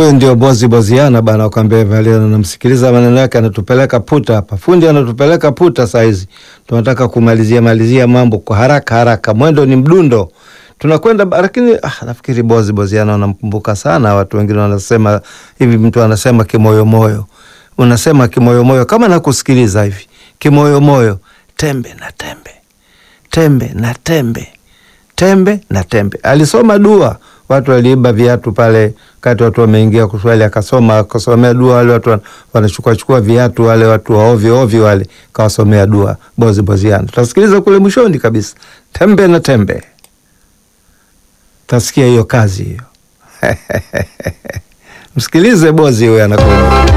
Huyu ndio Bozi Boziana bana, ukwambia Valia, namsikiliza maneno yake, anatupeleka puta hapa. Fundi anatupeleka puta saizi, tunataka kumalizia malizia mambo kwa haraka haraka, mwendo ni mdundo, tunakwenda lakini, ah, nafikiri Bozi Boziana wanamkumbuka sana. Watu wengine wanasema hivi, mtu anasema kimoyomoyo, unasema kimoyomoyo, kama nakusikiliza hivi kimoyomoyo, tembe na tembe, tembe na tembe, tembe na tembe. Alisoma dua watu waliiba viatu pale kati watu wameingia kuswali, akasoma akasomea dua. Wale watu wanachukua chukua viatu, wale watu wa ovyo ovyo wale, kawasomea dua Bozi Boziana. Tutasikiliza kule mwishoni kabisa, tembe na tembe, tasikia hiyo kazi hiyo. Msikilize Bozi huyo anakuja.